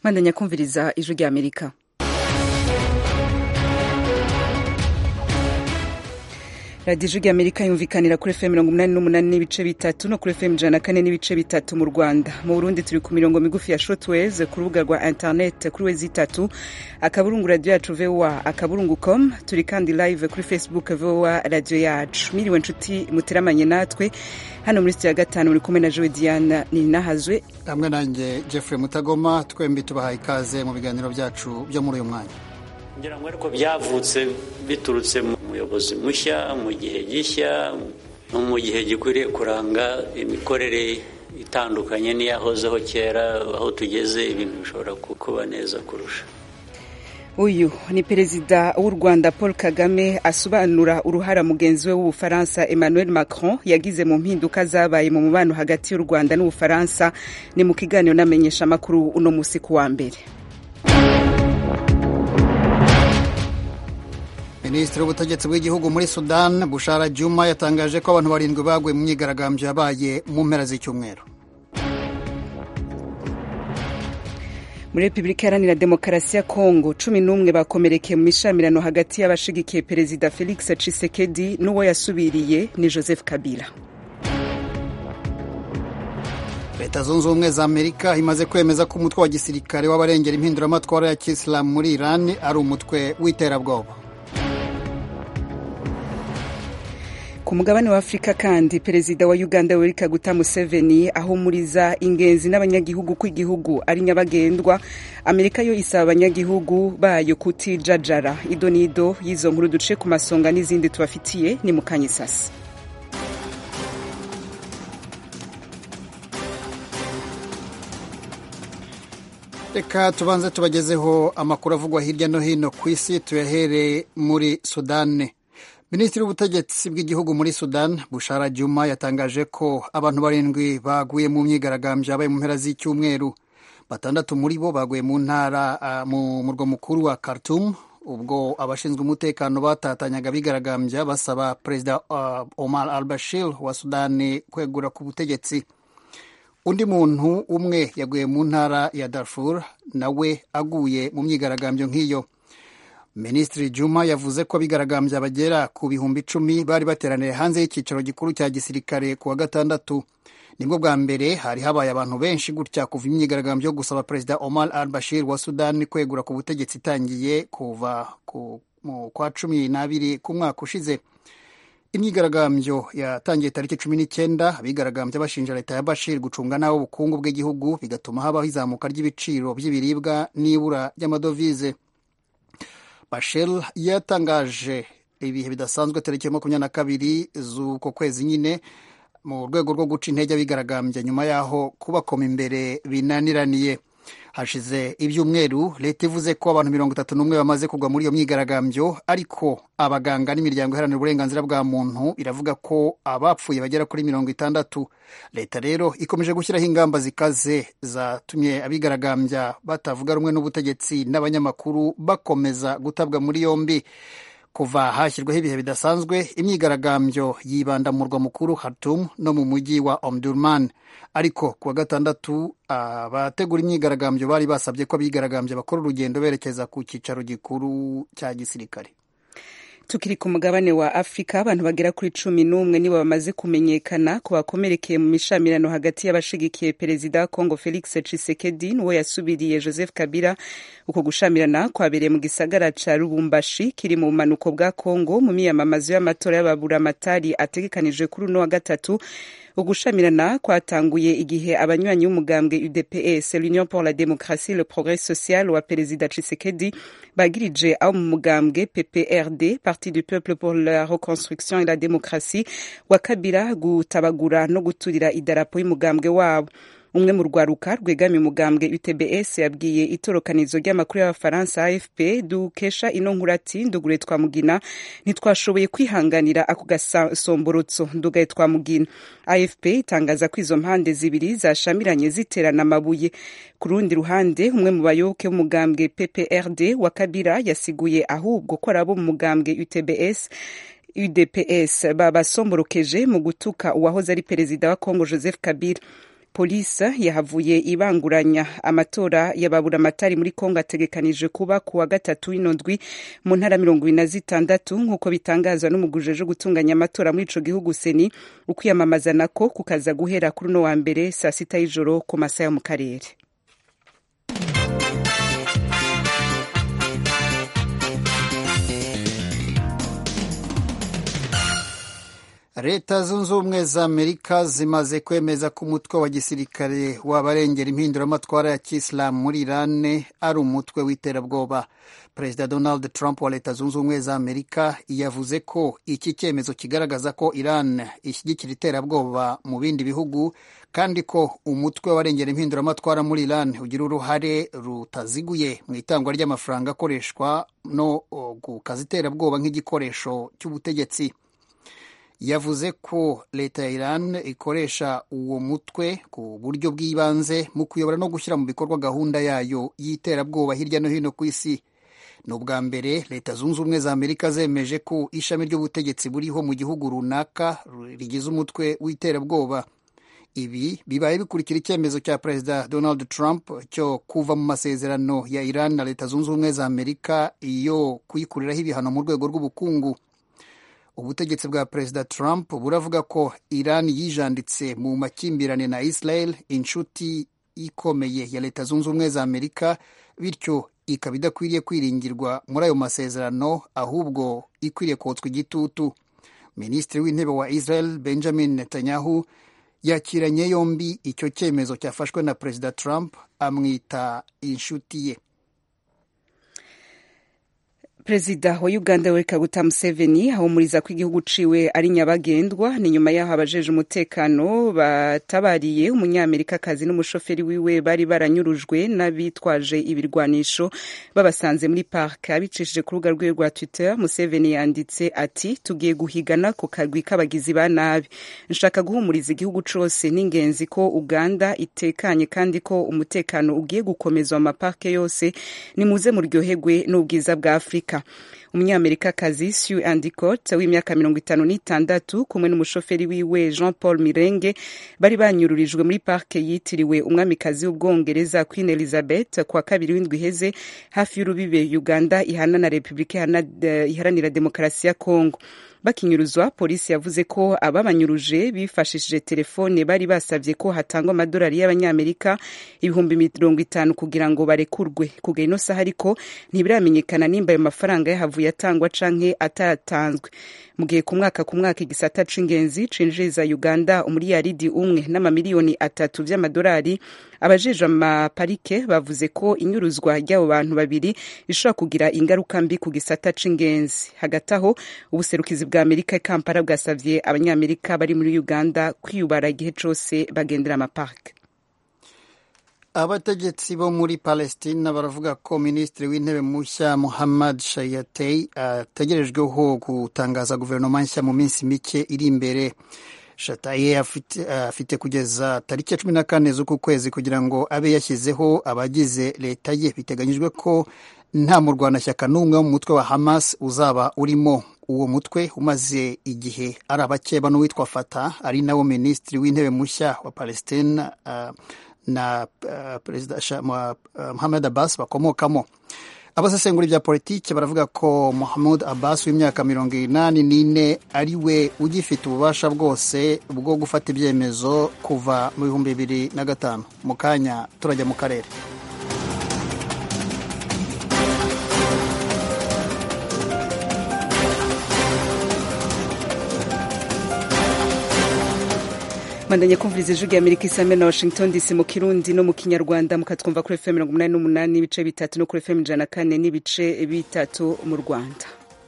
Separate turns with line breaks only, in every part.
mandanya kumviriza ijwi rya amerika radiyo ijwi rya amerika yumvikanira kuri fm mirongo umunani n'umunani n'ibice bitatu no kuri fm ijana na kane n'ibice bitatu mu rwanda mu burundi turi ku mirongo migufi ya shotways ku rubuga rwa internet kuri wezi itatu akaburungu radiyo yacu voa akaburungu com turi kandi live kuri facebook voa radiyo yacu miriwe nshuti muteramanye natwe hano muri sitiyo ya gatanu muri kumwe na jowe diana ninahazwe
hamwe nanjye jeffrey mutagoma twembi tubahaye ikaze mu biganiro byacu byo muri uyu mwanya
ngira ngo ariko byavutse biturutse mu muyobozi mushya mu gihe gishya no mu gihe gikwiriye kuranga imikorere itandukanye n'iyahozeho kera aho tugeze ibintu bishobora kuba neza kurusha
uyu ni perezida w'u rwanda paul kagame asobanura uruhara mugenzi we w'ubufaransa emmanuel macron yagize mu mpinduka zabaye mu mubano hagati y'u rwanda n'ubufaransa ni mu kiganiro n'amenyeshamakuru uno munsi ku wa mbere
minisitiri w'ubutegetsi bw'igihugu muri sudan bushara juma yatangaje ko abantu barindwi baguye mu myigaragambyo yabaye mu mpera z'icyumweru
muri repubulika iharanira demokarasi ya kongo cumi n'umwe bakomerekeye mu mishamirano hagati y'abashigikiye perezida felix cisekedi n'uwo yasubiriye ni joseph kabila
leta zunze ubumwe za amerika imaze kwemeza ko umutwe wa gisirikare w'abarengera impinduramatwara ya kisilamu muri iran ari umutwe w'iterabwoba
ku mugabane wa afurika kandi perezida wa uganda yoweri kaguta museveni ahumuriza ingenzi n'abanyagihugu ko igihugu ari nyabagendwa amerika yo isaba abanyagihugu bayo kutijajara ido n'ido y'izo nkuru duce ku masonga n'izindi tubafitiye ni mu kanyisasi
reka tubanze tubagezeho amakuru avugwa hirya no hino ku isi tuyahere muri sudani minisitiri w'ubutegetsi bw'igihugu muri sudan bushara juma yatangaje ko abantu barindwi baguye mu myigaragambyo yabaye mu mpera z'icyumweru batandatu muri bo baguye mu ntara uh, mu murwa mukuru wa khartoum ubwo abashinzwe umutekano batatanyaga bigaragambya basaba perezida uh, omar al bashir wa sudani kwegura ku butegetsi undi muntu umwe yaguye mu ntara ya darfur nawe aguye mu myigaragambyo nk'iyo minisitiri juma yavuze ko abigaragambya bagera ku bihumbi icumi bari bateraniye hanze y'icyicaro gikuru cya gisirikare ku wa gatandatu nibwo bwa mbere hari habaye abantu benshi gutya kuva imyigaragambyo yo gusaba perezida omar al bashir wa sudani kwegura ku butegetsi itangiye kuva mu kwa cumi n'abiri k'umwaka ushize imyigaragambyo yatangiye tariki cumi n'icyenda abigaragambya bashinja leta ya bashir gucunga nabi ubukungu bw'igihugu bigatuma habaho izamuka ry'ibiciro by'ibiribwa n'ibura ry'amadovize bashir yatangaje ibihe bidasanzwe tariki ya makumyabiri na kabiri z'uko kwezi nyine mu rwego rwo guca intege abigaragambya nyuma y'aho kubakoma imbere binaniraniye hashize ibyumweru leta ivuze ko abantu mirongo itatu n'umwe bamaze kugwa muri iyo myigaragambyo ariko abaganga n'imiryango iharanira uburenganzira bwa muntu iravuga ko abapfuye bagera kuri mirongo itandatu leta rero ikomeje gushyiraho ingamba zikaze zatumye abigaragambya batavuga rumwe n'ubutegetsi n'abanyamakuru bakomeza gutabwa muri yombi kuva hashyirwaho ibihe bidasanzwe imyigaragambyo yibanda mu murwa mukuru Khartoum no mu mujyi wa Omdurman ariko ku wa gatandatu abategura imyigaragambyo bari basabye ko abigaragambya bakora urugendo berekeza ku cyicaro gikuru cya gisirikare
tukiri ku mugabane wa afurika abantu bagera kuri cumi n'umwe nibo bamaze kumenyekana ku bakomerekeye mu mishamirano hagati y'abashigikiye perezida wa kongo felix cisekedi n'uwo yasubiriye joseph kabila uko gushamirana kwabereye mu gisagara ca lubumbashi kiri mu bumanuko bwa kongo mu miyamamazo y'amatora y'ababuramatari ategekanijwe kuri uno wa gatatu ugushamirana kwatanguye igihe abanywanyi b'umugambwe udps l'union pour la démocratie le progrès social wa perezida cisekedi bagirije abo mu mugambwe pprd parti du peuple pour la reconstruction et la démocratie wa kabila gutabagura no guturira idarapo y'umugambwe wabo umwe mu rwaruka rwegamiye umugambwe utbs yabwiye itorokanizo ry'amakuru y'abafaransa afp dukesha ino nkuru ati ndugure twamugina ntitwashoboye kwihanganira ako gasomborotso ndugaye twamugina afp itangaza ko izo mpande zibiri zashamiranye ziterana amabuye ku rundi ruhande umwe mu bayoboke b'umugambwe pprd wa kabila yasiguye ahubwo ko ari abo mu mugambwe utbs udps babasomborokeje mu gutuka uwahoze ari perezida wa congo joseph kabila polisi yahavuye ibanguranya amatora yababura amatari muri kongo ategekanije kuba ku wa gatatu w'inondwi mu ntara mirongo ibiri na zitandatu nk'uko bitangazwa n'umugujeje gutunganya amatora muri ico gihugu seni ukwiyamamaza nako kukaza guhera kuri uno wa mbere saa sita y'ijoro ku masaha yo mu karere
leta zunze ubumwe za amerika zimaze kwemeza ko umutwe wa gisirikare w'abarengera impinduramatwara ya kisilamu muri irani ari umutwe w'iterabwoba perezida donald trump wa leta zunze ubumwe za amerika yavuze ko iki cyemezo kigaragaza ko iran ishyigikira iterabwoba mu bindi bihugu kandi ko umutwe w'abarengera impinduramatwara muri iran ugira uruhare rutaziguye mu itangwa ry'amafaranga akoreshwa no gukaza iterabwoba nk'igikoresho cy'ubutegetsi yavuze ko leta ya Iran ikoresha uwo mutwe ku buryo bw'ibanze mu kuyobora no gushyira mu bikorwa gahunda yayo y'iterabwoba hirya no hino ku isi ni ubwa mbere leta zunze ubumwe za amerika zemeje ko ishami ry'ubutegetsi buriho mu gihugu runaka rigize umutwe w'iterabwoba ibi bibaye bikurikira icyemezo cya perezida donald trump cyo kuva mu masezerano ya iran na leta zunze ubumwe za amerika yo kuyikuriraho ibihano mu rwego rw'ubukungu ubutegetsi bwa perezida trump buravuga ko iran yijanditse mu makimbirane na israel inshuti ikomeye ya leta zunze ubumwe za amerika bityo ikaba idakwiriye kwiringirwa muri ayo masezerano ahubwo ikwiriye kotswa igitutu minisitiri w'intebe wa israel benjamin netanyahu yakiranye yombi icyo cyemezo cyafashwe na perezida trump amwita inshuti ye
perezida wa uganda yoweri kaguta museveni ahumuriza ko igihugu ciwe ari nyabagendwa ni nyuma y'aho abajeje umutekano batabariye umunyamerikakazi n'umushoferi wiwe bari baranyurujwe n'abitwaje ibirwanisho babasanze muri park abicishije ku rubuga rwiwe rwa twitter museveni yanditse ati tugiye guhigana ku kagwi k'abagizi ba nabi nshaka guhumuriza igihugu cose n'ingenzi ko uganda itekanye kandi ko umutekano ugiye gukomezwa mu maparke yose nimuze muryoherwe n'ubwiza bwa afurika umunyamerikakazi Sue Endicott w'imyaka mirongo itanu n'itandatu kumwe n'umushoferi wiwe Jean Paul Mirenge bari banyururijwe muri parke yitiriwe umwamikazi w'ubwongereza Queen Elizabeth kwa kabiri w'indwi iheze hafi y'urubibe Uganda ihana na Repubulika iharanira demokarasi ya Kongo bakinyuruzwa polisi yavuze ko ababanyuruje bifashishije telefone bari basabye ko hatangwa amadolari y'abanyamerika ibihumbi mirongo itanu kugira ngo barekurwe kugera ino saha ariko ntibiramenyekana nimba ayo mafaranga yahavuye atangwa canke atatanzwe mu gihe ku mwaka ku mwaka igisata c'ingenzi cinjiriza uganda umuriyaridi umwe n'amamiliyoni atatu vy'amadolari abajejwe amaparike bavuze ko inyuruzwa ry'abo bantu babiri rishobora kugira ingaruka mbi ku gisata c'ingenzi hagati aho ubuserukizi bwa amerika kampala bwasavye abanyamerika bari muri uganda kwiyubara igihe cose bagendera amaparike
abategetsi bo muri palestina baravuga ko minisitiri w'intebe mushya muhammad shayatei ategerejweho gutangaza guverinoma nshya mu minsi mike iri imbere shataye afite, afite kugeza tariki ya cumi na kane z'uku kwezi kugira ngo abe yashyizeho abagize leta ye biteganyijwe ko nta murwanashyaka n'umwe wo mu mutwe wa hamas uzaba urimo uwo mutwe umaze igihe ari abakeba n'uwitwa fata ari nawo minisitiri w'intebe mushya wa palestina uh, na uh, perezida uh, Muhammad Abbas bakomokamo abasesengura bya politiki baravuga ko Muhammad Abbas w'imyaka mirongo inani n'ine ari we ugifite ububasha bwose bwo gufata ibyemezo kuva mu bihumbi bibiri na gatanu mu kanya turajya mu karere
mandanye kumviriza ijwi rya amerika isame na washington dc mu kirundi no mu kinyarwanda mukatwumva kuri fm mirongo umunani n'umunani n'ibice bitatu no kuri fm ijana na kane n'ibice bitatu mu rwanda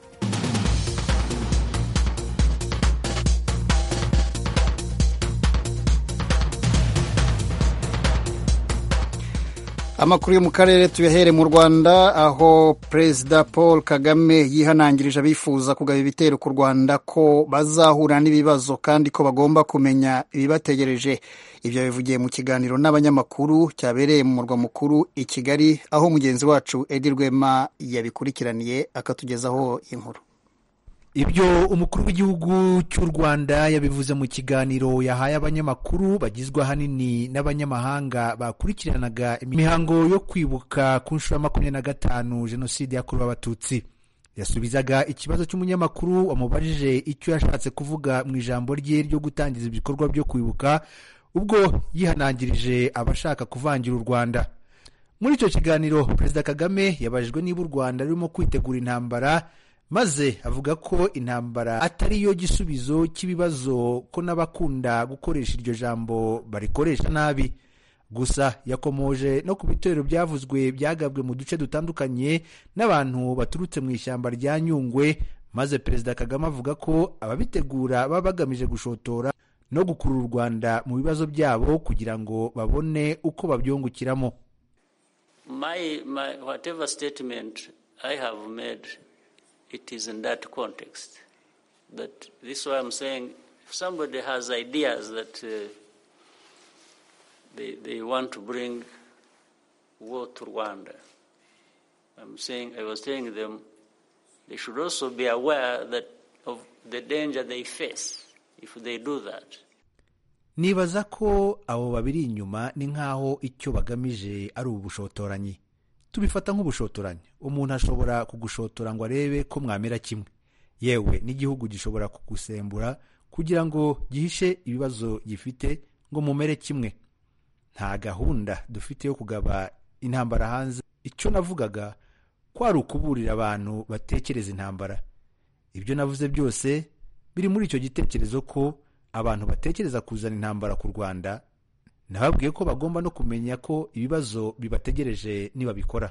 amakuru yo mu karere tuyahere mu rwanda aho perezida paul kagame yihanangirije abifuza kugaba ibitero ku rwanda ko bazahura n'ibibazo kandi ko bagomba kumenya ibibategereje ibyo bivugiye mu kiganiro n'abanyamakuru cyabereye mu murwa mukuru i kigali aho mugenzi wacu edi rwema yabikurikiraniye akatugezaho inkuru
ibyo umukuru w'igihugu cy'u rwanda yabivuze mu kiganiro yahaye abanyamakuru bagizwe ahanini n'abanyamahanga bakurikiranaga imihango yo kwibuka ku nshuro ya makumyabiri na gatanu jenoside yakorewe abatutsi yasubizaga ikibazo cy'umunyamakuru wamubajije icyo yashatse kuvuga mu ijambo rye ryo gutangiza ibikorwa byo kwibuka ubwo yihanangirije abashaka kuvangira u rwanda muri icyo kiganiro perezida kagame yabajijwe niba u rwanda rurimo kwitegura intambara maze avuga ko intambara atari yo gisubizo cy'ibibazo ko n'abakunda gukoresha iryo jambo barikoresha nabi gusa yakomoje no ku bitero byavuzwe byagabwe mu duce dutandukanye n'abantu baturutse mu ishyamba rya nyungwe maze perezida kagame avuga ko ababitegura baba bagamije gushotora no gukurura u rwanda mu bibazo byabo kugira ngo babone uko babyungukiramo
my, my, whatever statement I have made, it is in that context. That this is why I'm saying if somebody has ideas that uh, they, they want to bring war to Rwanda, I'm saying, I was telling them they should also be aware that of the danger they face if they do that.
nibaza ko abo babiri inyuma ni nk'aho icyo bagamije ari ubushotoranyi tubifata nk'ubushotoranyi umuntu ashobora kugushotora ngo arebe ko mwamera kimwe yewe n'igihugu gishobora kugusembura kugira ngo gihishe ibibazo gifite ngo mumere kimwe nta gahunda dufite yo kugaba intambara hanze icyo navugaga ko ari ukuburira abantu batekereza intambara ibyo navuze byose biri muri icyo gitekerezo ko abantu batekereza kuzana intambara ku rwanda nababwiye ko bagomba no kumenya ko ibibazo bibategereje nibabikora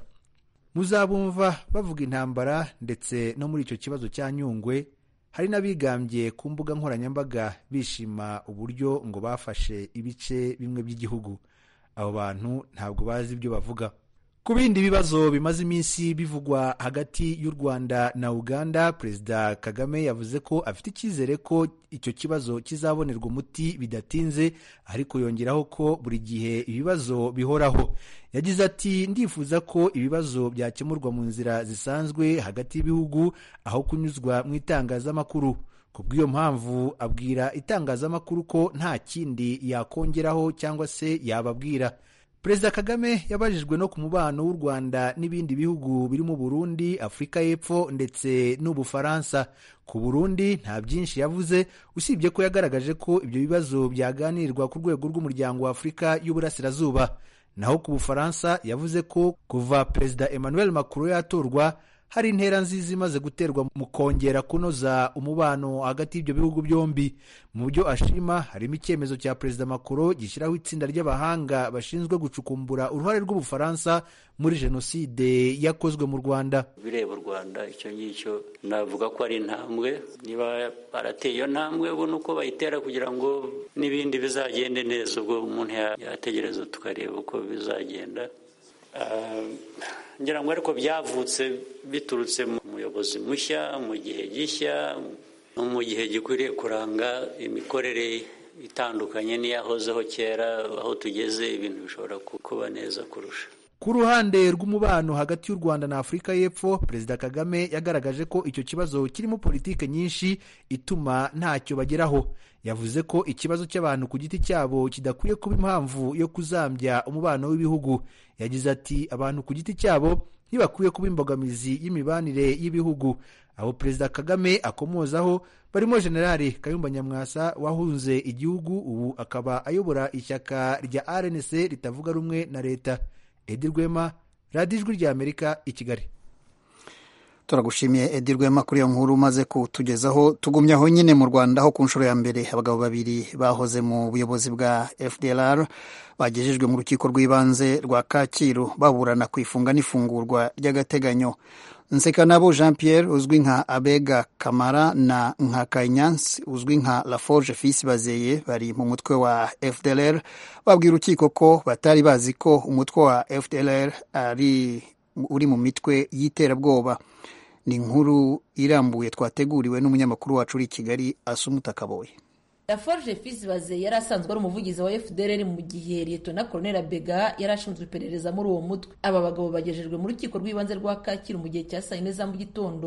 muzabumva bavuga intambara ndetse no muri icyo kibazo cya nyungwe hari n'abigambye ku mbuga nkoranyambaga bishima uburyo ngo bafashe ibice bimwe by'igihugu abo bantu ntabwo bazi ibyo bavuga ku bindi bibazo bimaze iminsi bivugwa hagati y'u rwanda na uganda perezida kagame yavuze ko afite icyizere ko icyo kibazo kizabonerwa umuti bidatinze ariko yongeraho ko buri gihe ibibazo bihoraho yagize ati ndifuza ko ibibazo byakemurwa mu nzira zisanzwe hagati y'ibihugu aho kunyuzwa mu itangazamakuru ku bw'iyo mpamvu abwira itangazamakuru ko nta kindi yakongeraho cyangwa se yababwira perezida kagame yabajijwe no ku mubano w'u rwanda n'ibindi bihugu birimo burundi afurika y'epfo ndetse n'ubufaransa ku burundi nta byinshi yavuze usibye ko yagaragaje ko ibyo bibazo byaganirwa ku rwego rw'umuryango wa afurika y'uburasirazuba naho ku bufaransa yavuze ko kuva perezida emmanuel macron yatorwa hari intera nziza imaze guterwa mu kongera kunoza umubano hagati y'ibyo bihugu byombi mu byo ashima harimo icyemezo cya perezida Macron gishyiraho itsinda ry'abahanga bashinzwe gucukumbura uruhare rw'ubufaransa muri jenoside yakozwe mu rwanda
bireba u rwanda icyo ngicyo navuga ko ari intambwe niba barateye iyo ntambwe ubona uko bayitera kugira ngo n'ibindi bizagende neza ubwo umuntu yategereza tukareba uko bizagenda ngira ngo ariko byavutse biturutse mu muyobozi mushya mu gihe gishya no mu gihe gikwiriye kuranga imikorere itandukanye n'iyahozeho kera aho tugeze ibintu bishobora kuba neza kurusha
ku ruhande rw'umubano hagati y'u rwanda na afurika y'epfo perezida kagame yagaragaje ko icyo kibazo kirimo politike nyinshi ituma ntacyo bageraho yavuze ko ikibazo cy'abantu ku giti cyabo kidakwiye kuba impamvu yo kuzambya umubano w'ibihugu yagize ati abantu ku giti cyabo ntibakwiye kuba imbogamizi y'imibanire y'ibihugu abo perezida kagame akomozaho barimo generali kayumba nyamwasa wahunze igihugu ubu akaba ayobora ishyaka rya rnc ritavuga rumwe na leta edi rwema radiyo ijwi ry'amerika i kigali
turagushimiye edi rwema kuri iyo nkuru umaze kutugezaho tugumye aho nyine mu rwanda aho ku nshuro ya mbere abagabo babiri bahoze mu buyobozi bwa fdlr bagejejwe mu rukiko rw'ibanze rwa kacyiru baburana ku ifunga n'ifungurwa ry'agateganyo nsekanabo jean pierre uzwi nka abega kamara na nka kanyansi uzwi nka laforge fils bazeye bari mu mutwe wa fdlr babwira urukiko ko batari bazi ko umutwe wa fdlr ari uri mu mitwe y'iterabwoba ni inkuru irambuye twateguriwe n'umunyamakuru wacu uri i kigali asumuta kaboye
laforge fils bazeye yari asanzwe ari umuvugizi wa fdr mu gihe liyetona koloneli bega yari ashinzwe iperereza muri uwo mutwe aba bagabo bagejejwe mu rukiko rw'ibanze rwa kacyiru mu gihe cya saa yine za mu gitondo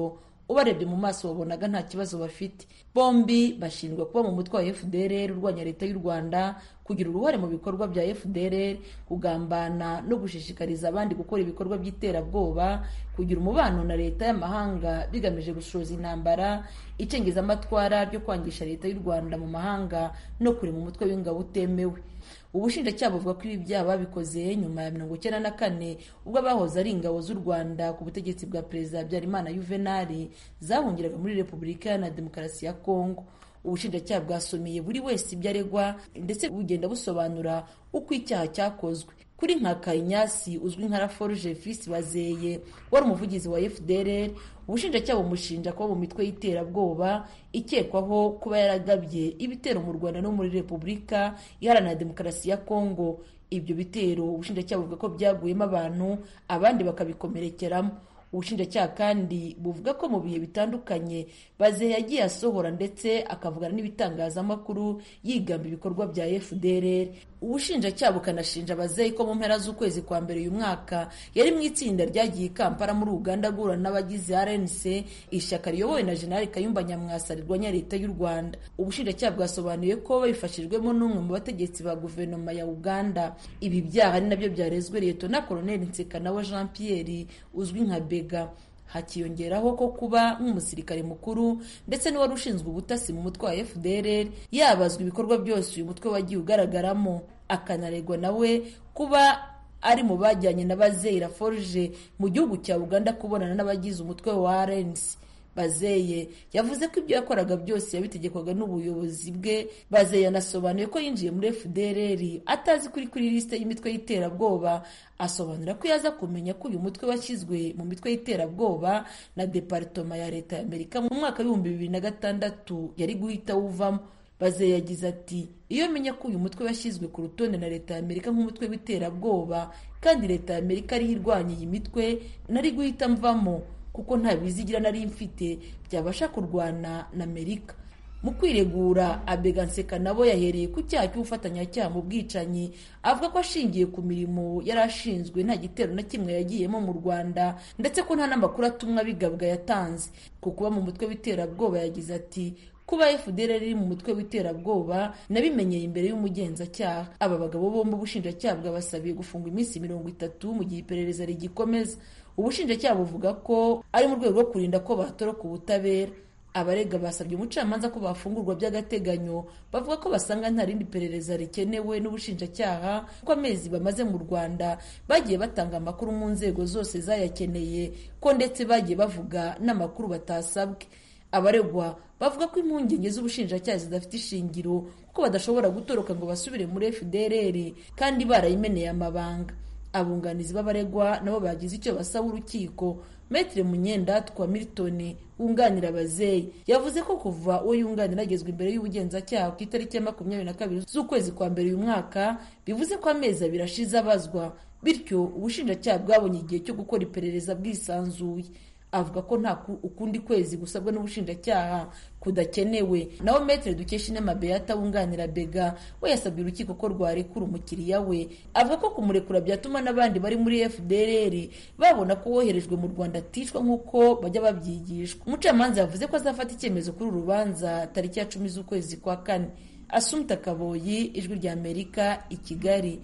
ubarebye mu maso wabonaga nta kibazo bafite bombi bashinjwa kuba mu mutwe wa fdrr urwanya leta y'u rwanda kugira uruhare mu bikorwa bya fdrr kugambana no gushishikariza abandi gukora ibikorwa by'iterabwoba kugira umubano na leta y'amahanga bigamije gushoza intambara icengezamatwara ryo kwangisha leta y'u rwanda mu mahanga no kurema umutwe w'ingabo utemewe ubushinjacyaha buvuga ko ibi byaha babikoze nyuma ya mirongo icyenda na kane ubwo abahoze ari ingabo z'u rwanda ku butegetsi bwa perezida habyarimana yuvenali zahungiraga muri repubulika iharanira demokarasi ya kongo ubushinjacyaha bwasomeye buri wese ibyo aregwa ndetse bugenda busobanura uko icyaha cyakozwe kuri nkaka inyasi uzwi nka raforuje fisi bazeye wari umuvugizi wa fdr ubushinjacyaha bumushinja kuba mu mitwe y'iterabwoba ikekwaho kuba yaragabye ibitero mu rwanda no muri repubulika iharanira demokarasi ya kongo ibyo bitero ubushinjacyaha buvuga ko byaguyemo abantu abandi bakabikomerekeramo ubushinjacyaha kandi buvuga ko mu bihe bitandukanye baze yagiye asohora ndetse akavugana n'ibitangazamakuru yigamba ibikorwa bya fdr ubushinjacyaha bukanashinja bazeyi ko mu mpera z'ukwezi kwa mbere uyu mwaka yari mu itsinda ryagiye i kampala muri uganda guhura n'abagize rnc ishyaka riyobowe na jenerali kayumba nyamwasa rirwanya leta y'u rwanda ubushinjacyaha bwasobanuye ko babifashijwemo n'umwe mu bategetsi ba guverinoma ya uganda ibi byaha ari nabyo byarezwe liyetona koloneli nsekanawe jean pierre uzwi nka bega hakiyongeraho ko kuba nk'umusirikare mukuru ndetse n'uwari ushinzwe ubutasi mu mutwe wa fdr yabazwa ibikorwa byose uyu mutwe wagiye ugaragaramo akanaregwa nawe kuba ari mu bajyanye na bazeyira forge mu gihugu cya uganda kubonana n'abagize umutwe wa rnc bazeye yavuze ko ibyo yakoraga byose yabitegekwaga n'ubuyobozi bwe bazeye yanasobanuye ko yinjiye muri fdrr atazi kuri kuri lisite y'imitwe y'iterabwoba asobanura ko yaza kumenya ko uyu mutwe washyizwe mu mitwe y'iterabwoba na deparitoma ya leta y'amerika mu mwaka w'ibihumbi bibiri na gatandatu yari guhita wuvamo bazeye yagize ati iyo menya ko uyu mutwe washyizwe ku rutonde na leta y'amerika nk'umutwe w'iterabwoba kandi leta y'amerika ariho irwanya iyi mitwe nari guhita mvamo kuko nta bizigira nari mfite byabasha kurwana na amerika mu kwiregura abega nseka nabo yahereye ku cyaha cy'ubufatanyacyaha mu bwicanyi avuga ko ashingiye ku mirimo yari ashinzwe nta gitero na kimwe yagiyemo mu rwanda ndetse ko nta n'amakuru atumwa bigabwa yatanze ku kuba mu mutwe w'iterabwoba yagize ati kuba fdr riri mu mutwe w'iterabwoba nabimenyeye imbere y'umugenzacyaha aba bagabo bombi ubushinjacyaha bwabasabiye gufungwa iminsi mirongo itatu mu gihe iperereza rigikomeza ubushinjacyaha buvuga ko ari mu rwego rwo kurinda ko batoroka ubutabera abarega basabye umucamanza ko bafungurwa by'agateganyo bavuga ko basanga nta rindi perereza rikenewe n'ubushinjacyaha kuko amezi bamaze mu rwanda bagiye batanga amakuru mu nzego zose zayakeneye ko ndetse bagiye bavuga n'amakuru batasabwe abaregwa bavuga ko impungenge z'ubushinjacyaha zidafite ishingiro kuko badashobora gutoroka ngo basubire muri fdrr kandi barayimeneye amabanga abunganizi b'abaregwa nabo bagize icyo basaba urukiko Metre Munyendatwa Milton wunganira abazeyi yavuze ko kuva uwo yunganira agezwa imbere y'ubugenzacyaha ku itariki ya makumyabiri na kabiri z'ukwezi kwa mbere uyu mwaka bivuze ko amezi abiri ashize abazwa bityo ubushinjacyaha bwabonye igihe cyo gukora iperereza bwisanzuye avuga ko nta ukundi kwezi gusabwa n'ubushinjacyaha kudakenewe naho metere dukesha inama beata wunganira bega we yasabye urukiko ko rwarekura umukiriya we avuga ko kumurekura byatuma n'abandi bari muri fdrr babona ko woherejwe mu rwanda aticwa nk'uko bajya babyigishwa umucamanza yavuze ko azafata icyemezo kuri uru rubanza tariki ya cumi z'ukwezi kwa kane asumta kaboyi ijwi rya amerika i kigali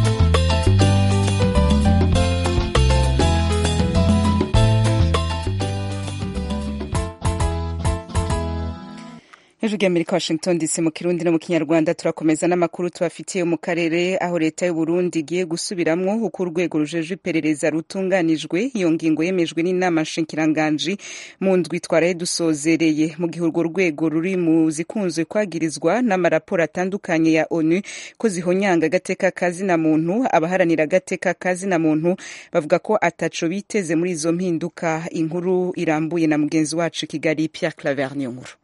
hejuru y'amerika washington dc mu kirundi no mu kinyarwanda turakomeza n'amakuru tubafitiye mu karere aho leta y'u burundi igiye gusubiramwo uko urwego rujejwe iperereza rutunganijwe iyo ngingo yemejwe n'inama nshinkiranganji mu ndwi twaraye dusozereye mu gihe urwo rwego ruri mu zikunzwe kwagirizwa n'amaraporo atandukanye ya onu ko zihonyanga agateka kazina muntu abaharanira agateka kazina muntu bavuga ko ataco biteze muri izo mpinduka inkuru irambuye na mugenzi wacu kigali pierre claver niyo nkuru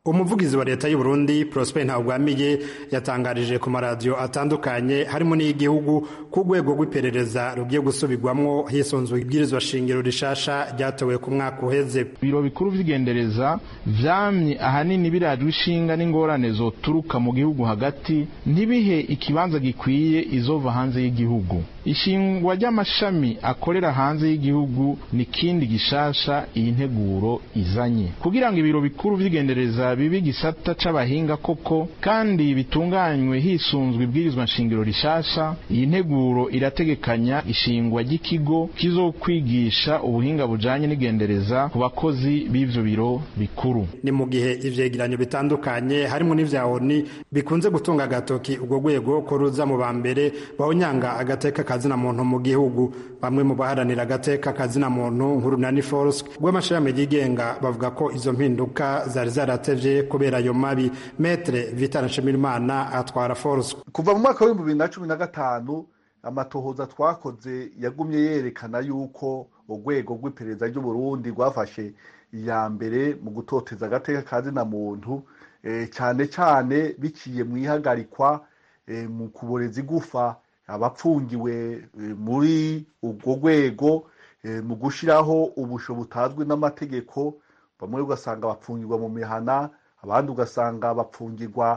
umuvugizi wa leta y'u Burundi Prosper Ntawugwamiye yatangarije ku maradiyo atandukanye harimo n'iy'igihugu ku rwego rw'iperereza rugiye gusubirwamwo hisunzwe ibwirizwa shingiro rishasha ryatowe ku mwaka uheze
ibiro bikuru vy'igendereza vyamye ahanini birajwe ishinga n'ingorane zoturuka mu gihugu hagati ntibihe ikibanza gikwiye izova hanze y'igihugu ishingwa ry'amashami akorera hanze y'igihugu ni kindi gishasha iyi nteguro izanye kugira ngo ibiro bikuru vy'igendereza bibe igisata c'abahinga koko kandi bitunganywe hisunzwe ibwirizwa nshingiro rishasha iyi nteguro irategekanya ishingwa ry'ikigo kizokwigisha ubuhinga bujanye n'igendereza ku bakozi b'ivyo biro bikuru
ni mu gihe ivyegeranyo bitandukanye harimo n'ivya ONU bikunze gutunga agatoki ubwo rwego ko ruza mu ba mbere bahonyanga agateka kazina muntu mu gihugu bamwe mu baharanira agateka kazina muntu nk'urunani force rw'amashirahamwe yigenga bavuga ko izo mpinduka zari zaratevye kubera ayo mabi metre vital nshimirimana atwara force
kuva mu mwaka w'ibihumbi bibiri na cumi na gatanu amatohoza twakoze yagumye yerekana yuko urwego rw'iperereza ry'uburundi rwafashe iya mbere mu gutoteza agateka kazina muntu cyane cyane biciye mu ihagarikwa mu kuboreza igufa abapfungiwe muri urwo rwego mu gushyiraho ubusho butazwi n'amategeko bamwe ugasanga bapfungirwa mu mihana abandi ugasanga bapfungirwa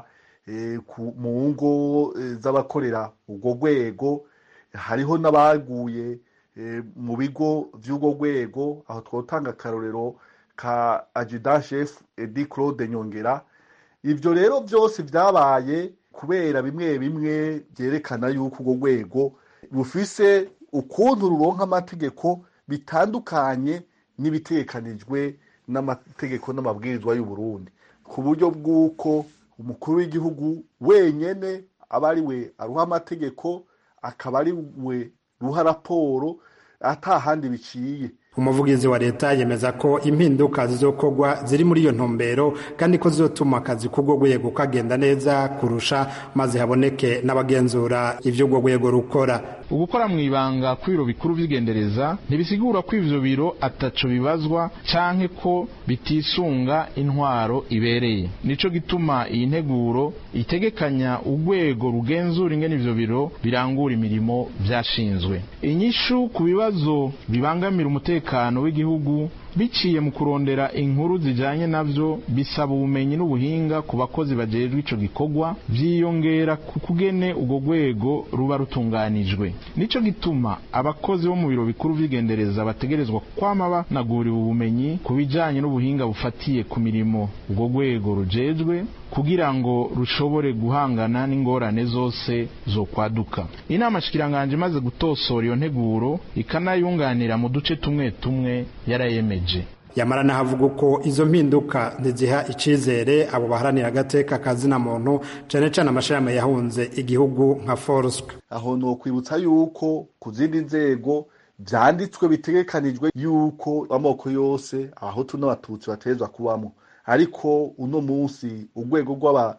mu ngo z'abakorera urwo rwego hariho n'abaguye mu bigo by'urwo rwego aho twatanga akarorero ka ajuda shefu edi claude nyongera ibyo rero byose byabaye kubera bimwe bimwe byerekana yuko urwo rwego rufise ukuntu ruronka amategeko bitandukanye n'ibitekanijwe n'amategeko n'amabwirizwa y'u Burundi ku buryo bw'uko umukuru w'igihugu wenyene aba ari we aruha amategeko akaba ari we ruha raporo atahandi biciye
umuvugizi wa leta yemeza ko impinduka zizokorwa ziri muri iyo ntumbero kandi ko zizotuma akazi k'urwo rwego kagenda neza kurusha maze haboneke n'abagenzura ivyo urwo rwego rukora
ugukora mu ibanga kw'ibiro bikuru vy'igendereza ntibisigura ko ivyo biro ataco bibazwa canke ko bitisunga intwaro ibereye nico gituma iyi nteguro itegekanya urwego rugenzura ingene ivyo biro birangura imirimo vyashinzwe inyishu ku bibazo bibangamira umutekano w'igihugu biciye mu kurondera inkuru zijanye navyo bisaba ubumenyi n'ubuhinga ku bakozi bajejwe ico gikorwa vyiyongera ku kugene urwo rwego ruba rutunganijwe nico gituma abakozi bo mu biro bikuru vy'igendereza bategerezwa kwama banaguriwe ubumenyi ku bijanye n'ubuhinga bufatiye ku mirimo urwo rwego rujejwe kugira ngo rushobore guhangana n'ingorane zose zo kwaduka inama shikiranganje imaze gutosora iyo nteguro ikanayunganira mu duce tumwe tumwe yarayemeje
yamara nahavuga uko izo mpinduka ntiziha icizere abo baharanira agateka kazina muntu cane cane amashirahamwe yahunze igihugu nka foruswe
aho nokwibutsa yuko ku zindi nzego vyanditswe bitegekanijwe yuko amoko yose abahutu n'abatutsi bategerezwa kubamwo ariko uno munsi urwego rw'aba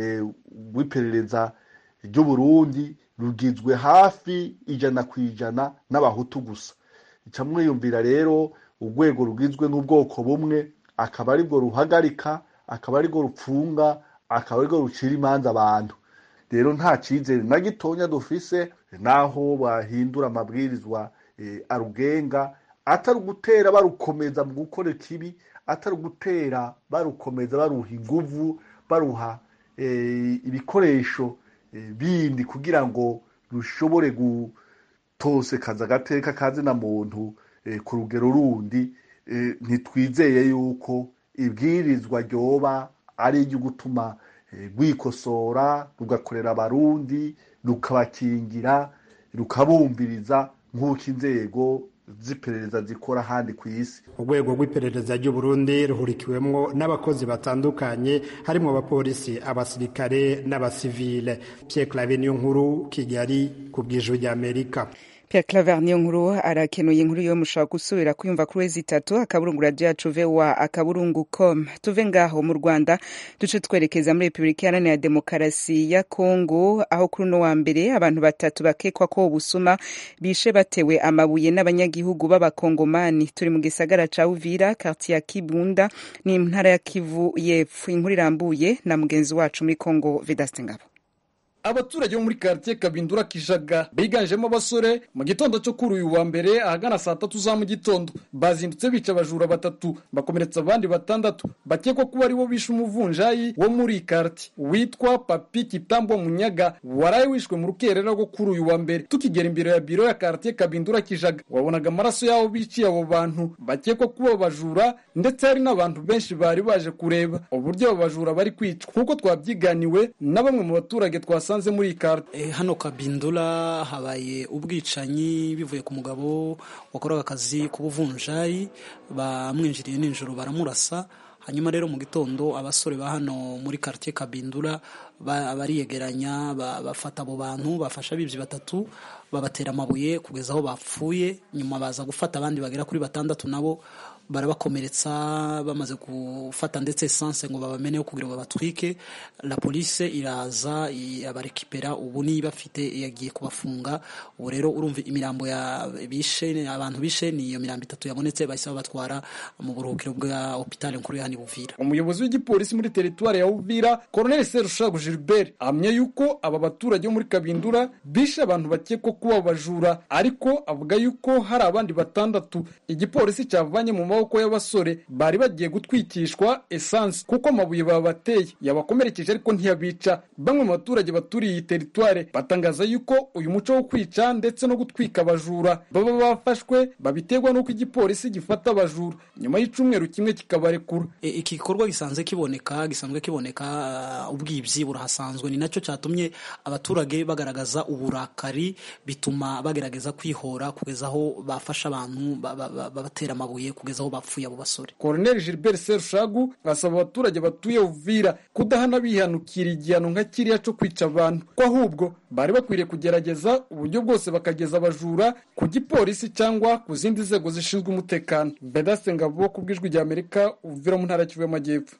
rw'iperereza ry'uburundi rugizwe hafi ijana ku ijana n'abahutu gusa ica mwiyumvira rero urwego rugizwe n'ubwoko bumwe akaba aribwo ruhagarika akaba aribwo rupfunga akaba aribwo rucira imanza abantu rero nta cyizere na gitonya dufise naho bahindura amabwirizwa arugenga atari ugutera barukomeza mu gukora ikibi atari ugutera barukomeza baruha inguvu baruha ibikoresho bindi kugira ngo rushobore gutosekaza agateka kazina muntu ku rugero rundi ntitwizeye yuko ibwirizwa ryoba ari iryo gutuma rwikosora rugakorera abarundi rukabakingira rukabumviriza nk'uko inzego z'iperereza zikora ahandi ku isi
urwego rw'iperereza ry'uburundi ruhurikiwemwo n'abakozi batandukanye harimo abapolisi abasirikare n'abasivile pierre clave niyo nkuru kigali ku bw'ijwi ry'amerika
Pierre Claver niyo nkuru arakenuye inkuru yo mushobora gusubira kuyumva kuri wezi itatu akaburungu radio yacu voa akaburungu com tuve ngaho mu Rwanda duce twerekeza muri Repubulika Iharanira Demokarasi ya Kongo aho kuri uno wa mbere abantu batatu bakekwa ko ubusuma bishe batewe amabuye n'abanyagihugu b'abakongomani turi mu gisagara ca Uvira quartier ya Kibunda ni ntara ya Kivu y'Epfo inkuru irambuye na mugenzi wacu muri Kongo Vedaste Ngabo
abaturage bo muri quartier Kabindura Kijaga biganjemo abasore mu gitondo cyo kuri uyu wa mbere ahagana saa tatu za mu gitondo bazindutse bica abajura batatu bakomeretsa abandi batandatu bakekwa kuba aribo bishe umuvunjayi wo muri quartier witwa Papi Kitambo Munyaga waraye wishwe mu rukerera rwo kuri uyu wa mbere tukigera imbere ya biro ya quartier Kabindura Kijaga wabonaga amaraso yabo biciye abo bantu bakekwa kuba abajura ndetse hari n'abantu benshi bari baje kureba uburyo abo bajura bari kwicwa nk'uko twabyiganiwe na bamwe mu baturage twasa basanze muri iyi karita
e, hano kabindura habaye ubwicanyi bivuye ku mugabo wakoraga akazi k'ubuvunjayi bamwinjiriye nijoro baramurasa hanyuma rero mu gitondo abasore ba hano muri quartier kabindura bariyegeranya bafata abo bantu bafasha abibyi batatu babatera amabuye kugeza aho bapfuye nyuma baza gufata abandi bagera kuri batandatu nabo barabakomeretsa bamaze gufata ndetse esanse ngo babameneho kugira ngo babatwike la police iraza abarekipera ubu niba bafite yagiye kubafunga ubu rero urumva imirambo ya bishe abantu bishe ni iyo mirambo itatu yabonetse bahise babatwara mu buruhukiro bwa hopitale nkuru ya Buvira
umuyobozi w'igipolisi muri teritwari ya Uvira Colonel Serushago Gilbert ahamya yuko aba baturage bo muri Kabindura bishe abantu bakekwa kuba abajura ariko avuga yuko hari abandi batandatu igipolisi cyavanye mu maboko y'abasore bari bagiye gutwikishwa esanse kuko amabuye babateye yabakomerekeje ariko ntiyabica bamwe mu baturage baturiye iyi teritware batangaza yuko uyu muco wo kwica ndetse no gutwika abajura baba bafashwe babiterwa n'uko igipolisi gifata abajura nyuma y'icumweru kimwe kikabarekura
e, iki gikorwa gisanzwe kiboneka gisanzwe kiboneka uh, ubwibyi burahasanzwe ni nacyo cyatumye abaturage bagaragaza uburakari bituma bagerageza kwihora kugeza aho bafasha abantu babatera amabuye kugeza aho bapfuye abo basore
Colonel Gilbert Serushagu asaba abaturage batuye Uvira kudahana bihanukira igihano nka kiriya cyo kwica abantu ko ahubwo bari bakwiriye kugerageza uburyo bwose bakageza abajura ku gipolisi cyangwa ku zindi nzego zishinzwe umutekano Vedaste Ngabo ku bw'ijwi rya Amerika Uvira mu ntara ya Kivu y'Amajyepfo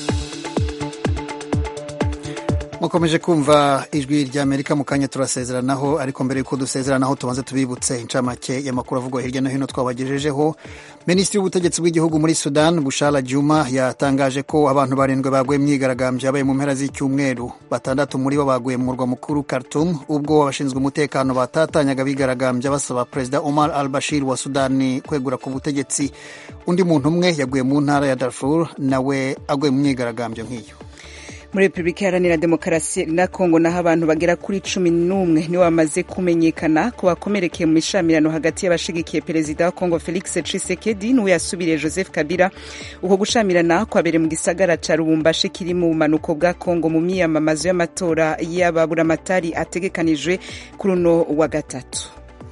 mukomeje kumva ijwi rya amerika mu kanya turasezeranaho ariko mbere y'uko dusezeranaho tubanze tubibutse incamake y'amakuru avugwa hirya no hino twabagejejeho minisitiri w'ubutegetsi bw'igihugu muri sudan bushara juma yatangaje ko abantu barindwi baguye myigaragambyo yabaye mu mpera z'icyumweru batandatu muri bo baguye mu murwa mukuru khartoum ubwo abashinzwe umutekano batatanyaga bigaragambya basaba perezida omar al bashir wa sudani kwegura ku butegetsi undi muntu umwe yaguye mu ntara ya darfur nawe aguye mu myigaragambyo nk'iyo
muri repubulika iharanira demokarasi na kongo naho abantu bagera kuri cumi n'umwe nibo bamaze kumenyekana ko bakomerekeye mu mishamirano hagati y'abashigikiye perezida wa kongo felix tshisekedi n'uwo yasubiriye joseph kabila uko gushamirana kwabereye mu gisagara ca lubumbashi kiri mu bumanuko bwa kongo mu miyamamazo y'amatora y'ababuramatari ategekanijwe kuri uno wa gatatu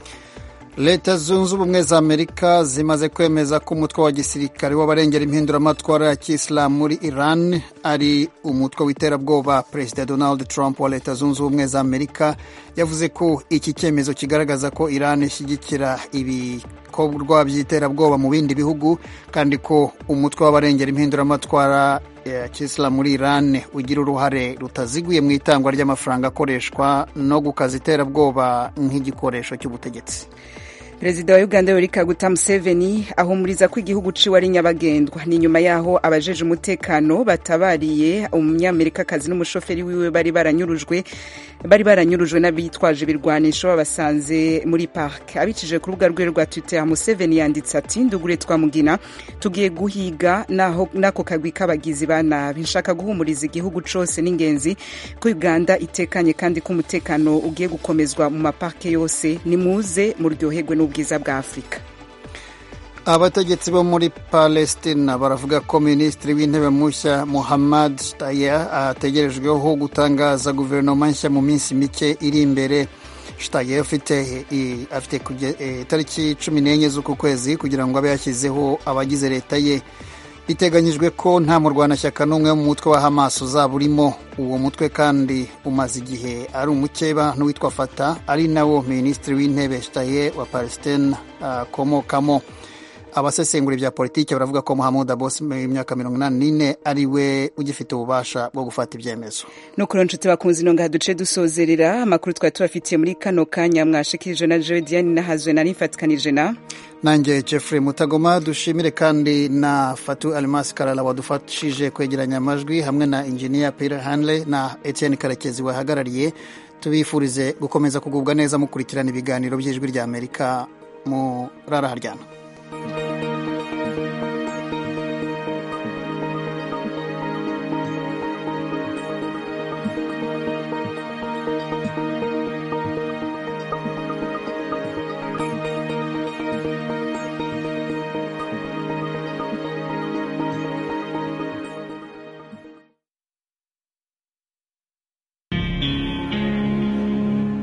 leta zunze ubumwe za amerika zimaze kwemeza ko umutwe wa gisirikare w'abarengera impinduramatwara ya kisilamu muri iran ari umutwe w'iterabwoba perezida donald trump wa leta zunze ubumwe za amerika yavuze ko iki cyemezo kigaragaza ko iran ishyigikira ibikorwa by'iterabwoba mu bindi bihugu kandi ko umutwe w'abarengera impinduramatwara ya kisilamu muri iran ugira uruhare rutaziguye mu itangwa ry'amafaranga akoreshwa no gukaza iterabwoba nk'igikoresho cy'ubutegetsi
perezida wa uganda yoweri kaguta museveni ahumuriza ko igihugu ciwe ari nyabagendwa ni nyuma yaho abajeje umutekano batabariye umunyamerikakazi n'umushoferi wiwe bari baranyurujwe bari baranyurujwe n'abitwaje ibirwanisho babasanze muri park abicije ku rubuga rwe rwa twitter museveni yanditse ati ndugure twamugina tugiye guhiga naho n'ako kagwi k'abagizi ba nabi nshaka guhumuriza igihugu cose n'ingenzi ko uganda itekanye kandi ko umutekano ugiye gukomezwa mu maparke yose nimuze muryoherwe n'ubwiza bwa afurika
abategetsi bo muri palestina baravuga ko minisitiri w'intebe mushya muhammad shtaya ategerejweho gutangaza guverinoma nshya mu minsi mike iri imbere shtaya afite afite itariki cumi n'enye z'uku kwezi kugira ngo abe yashyizeho abagize leta ye biteganyijwe ko nta murwanashyaka n'umwe wo mu mutwe wa hamas uzaba urimo uwo mutwe kandi umaze igihe ari umukeba n'uwitwa fata ari nawo minisitiri w'intebe shtaye wa palestine akomokamo abasesengura bya politiki baravuga ko Mohamed Abbas w'imyaka mirongo inani n'ine ari we ugifite ububasha bwo gufata ibyemezo
no kuri nshuti bakunze ino ngaha duce dusozerera amakuru twari tubafitiye muri kano kanya mwashikirije na Jodiane nahazwe nari mfatikanije na
nanjye Jeffrey Mutagoma dushimire kandi na Fatu Almas Karala wadufashije kwegeranya amajwi hamwe na engineer Peter Hanley na Etienne Karekezi wahagarariye tubifurize gukomeza kugubwa neza mukurikirana ibiganiro by'ijwi rya Amerika mu rara haryana